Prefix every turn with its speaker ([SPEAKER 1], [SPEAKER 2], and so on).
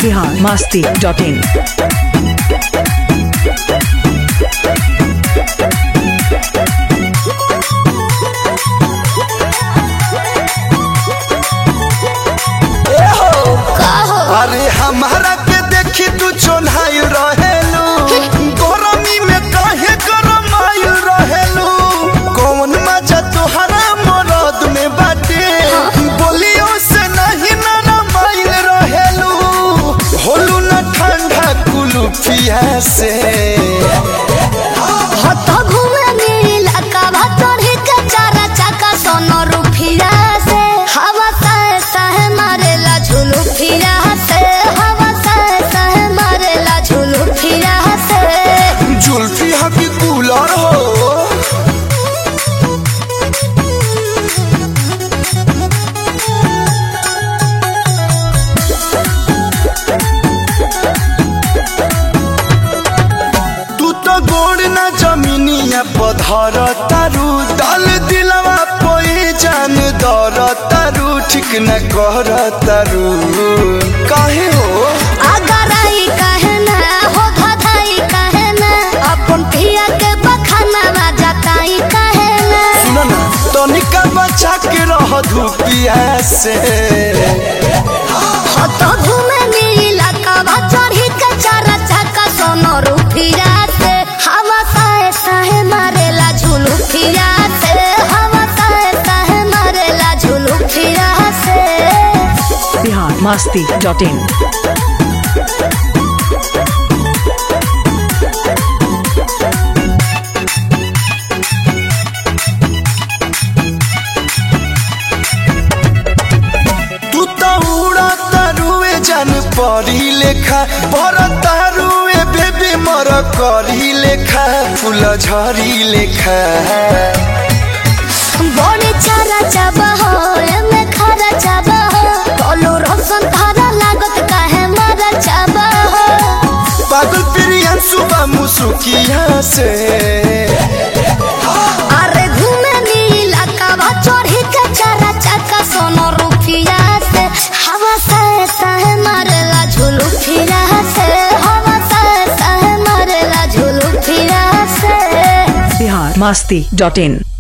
[SPEAKER 1] Bihar Masti dot in
[SPEAKER 2] अरे हमारा के देखी तू चोन्हाइल रहेलू गरमी में काहे गरमाइल रहेलू कौन मजा तोहरा मरद में बाटे बोलियो से नहीं नरमाइल रहेलू होलू न ठंडा कुलुफिया से
[SPEAKER 3] हतो घूमे नीला का भतोरी के चारा चाका सोनो रुफिया से हवा सह सह मारेला झुलू फिरा से हवा सह सह मारेला झुलू फिरा से
[SPEAKER 2] जुल्फी हकी कूलर हो तू तो गोड़ ना जमीनिया पधर तारू दल दिलवा पोई जान दर तारू ठीक न कर तारू काहे हो
[SPEAKER 3] अगर आई कहे ना हो धधाई कहे ना अपन पिया के बखाना जाताई कहे ना
[SPEAKER 2] सुन ना तनिका बचा के रह धूपिया से
[SPEAKER 3] हतो घूमे नीला का भतोरी के चारा चाका सोनो रुफिया से हवा सह सह मारेला झुलू फिरा से हवा सह सह मारेला झुलू फिरा से
[SPEAKER 1] बिहार मस्ती डॉट इन
[SPEAKER 2] तू तो उड़ा तारुए जान परी लेखा पर तारुए बेबी मर करी लेखा फूल झरी लेखा
[SPEAKER 3] बड़े चारा चाबा हो एमे खरा चाबा हो कोलो रोशन धारा लागत काहे मारा चाबा हो
[SPEAKER 2] पागल प्रियन सुबह मुसुकिया से
[SPEAKER 3] अरे घूमे नीला कावा चढ़ी के चारा चाका सोनो रुफिया से हवा सह सह मारेला झुलू फिरा से हवा सह सह मारेला झुलू फिरा से
[SPEAKER 1] बिहार मस्ती डॉट इन